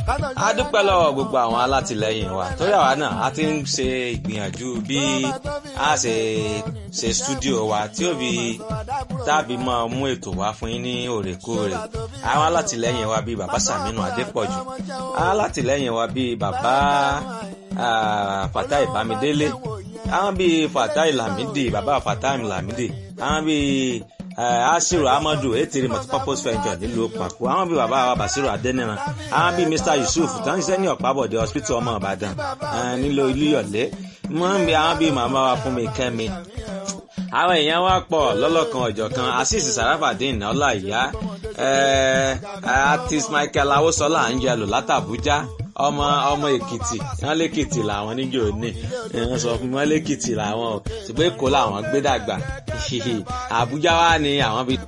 a dúpẹ́ lọ́wọ́ gbogbo àwọn alátìlẹyìn wa torí àwa náà a ti ń ṣe ìgbìyànjú bí a ṣe ṣe stúdíò wa tí ó fi tàbí máa mú ètò wá fún yín ní òrèkóòrè àwọn alátìlẹyìn wa bíi bàbá Sàmínú Adépọ̀jù àwọn alátìlẹyìn wa bíi bàbá Fatai Bámidélé àwọn bíi Fatai Lamidi bàbá Fatai Lamidi àwọn bíi asiru amadu etiri multipurpose venture nílùú pàkó àwọn bíi bàbá wa basiru adẹniran àwọn bíi mr yusuf tó ń ṣiṣẹ́ ní ọ̀pábọ̀dé hospital ọmọ ìbàdàn nílò ilúyọ̀lé wọ́n ń bẹ àwọn bíi màmá wa fún mi kẹ́mi àwọn èèyàn wa pọ̀ lọ́lọ́kan ọ̀jọ̀kan asis sarafadin ọláìyá artist michael awosola angelo látàbújá ọmọ ọmọ èkìtì wọn lèkìtì làwọn níjó ní wọn sọ fún wọn lèkìtì làwọn o ṣùgbọ́n èkó làwọn gbé dàgbà àbújá wa ni àwọn fi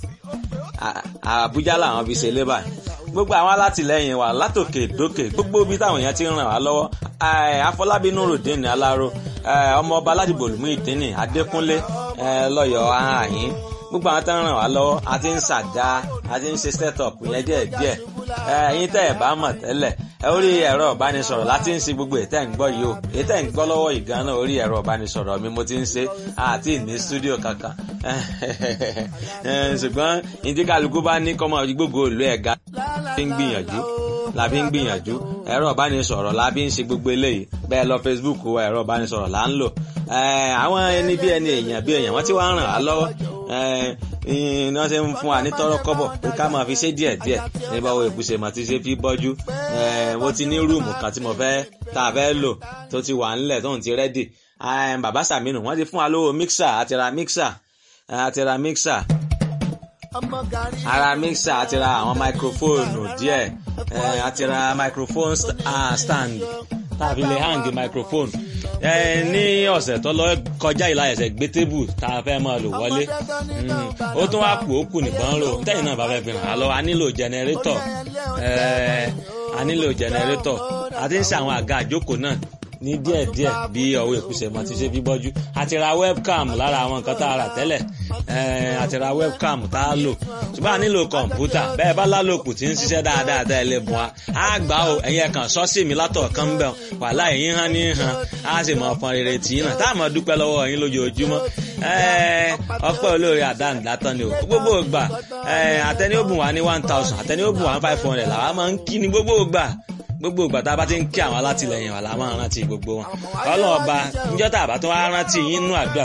àbújá làwọn fi ṣe lébà gbogbo àwọn alátìlẹyìn wa látòkè dókè gbogbo bí táwọn èèyàn ti ń ràn wá lọ́wọ́ afọlábí nurudeen aláró ọmọọba aládìbò lùmú ìdínì adékúnlé lọ́yọ̀ọ́ àhín gbogbo àwọn tó ń ràn wá lọ́wọ́ a ti ń ṣàdá a ti ń ṣe set up yẹn díẹ̀ díẹ̀ ẹ̀yin tẹ́ ẹ̀ bá mọ̀ tẹ́lẹ̀ orí ẹ̀rọ ìbánisọ̀rọ̀ láti ń ṣe gbogbo ètẹ́ ń gbọ́ yìí o ètẹ́ ń gbọ́ lọ́wọ́ yìí gan-an orí ẹ̀rọ ìbánisọ̀rọ̀ mi mo ti ń ṣe àti ní stúdíò kankan ṣùgbọ́n ìdíkàlùkù bá ní kọ́mọ gbogbo ìlú ẹ̀ga fi ń gbìyànjú la fi ń gbìyànjú ẹ̀rọ ìbánisọ̀rọ̀ la fi ń ṣe gbogbo eléyìí bẹ́ẹ̀ lọ Facebook wa ẹ̀rọ ìbánisọ̀rọ̀ là ń lò àwọn ẹni bí ẹni èèyàn bí èèyàn wọ́n ti wá ràn á lọ́wọ́ iná ṣe ń fún wa ní tọrọ kọ́bọ̀ pé ká máa fi ṣe díẹ̀ díẹ̀ nígbà wo ìbùsẹ̀ mà ti ṣe fi bọ́jú mo ti ní rúùmù kan tí mo fẹ́ tá a fẹ́ lò tó ti wà ńlẹ̀ tóun ti rẹ́dì bàbá Sàmínù wọ́n ti fún wa lówó mixer àti ra mixer àti ra mixer ara mixer àti ra àwọn máikrófóònù díẹ̀ àti ra microphone stand tàbí lè hang microphone ní ọ̀sẹ̀ tó lọ kọjá ìlà ẹ̀sẹ̀ gbé tébù tá a fẹ́ máa lò wọlé ó tún wá kù ó kù nìkan rò tẹ́yìn náà bá fẹ́ fi hàn án lọ a nílò jẹnẹrétọ̀ a nílò jẹnẹrétọ̀ a ti ń ṣe àwọn àga àjókòó náà ní díẹ̀díẹ̀ bí ọwọ́ ìkúsẹ̀ mọ́ ti ṣe bí bọ́jú àti ra webcam lára àwọn nǹkan tá a rà tẹ́lẹ̀ àti ra webcam tá a lò ṣùgbọ́n a nílò kọ̀ǹpútà bẹ́ẹ̀ bá lálòkù tí ń ṣiṣẹ́ dáadáa tẹ́ ẹ lè bùn wa á gbà ó ẹ̀yin ẹ̀kan sọ́ọ̀sì mi látọ̀ kan ń bẹ̀ wàhálà ẹ̀yin hàn ní hàn á sì mọ ọ̀pọ̀n rere tì í nà tá a mọ̀ dúpẹ́ lọ́wọ́ yín lójoojúmọ́ ọpẹ́ olóore àdáǹdátán ni o gbogbo ìgbà àtẹni ó bùn wá ní one thousand àtẹni ó bùn wá ní five hundred làwa máa ń kí ni gbogbo ìgbà gbogbo ìgbà tá a bá ti ń kí àwọn alátìlẹyìn wa la máa rántí gbogbo wọn ọlọ́ọ̀ba níjọ́ tá a bá tún wá rántí yín nú àdúrà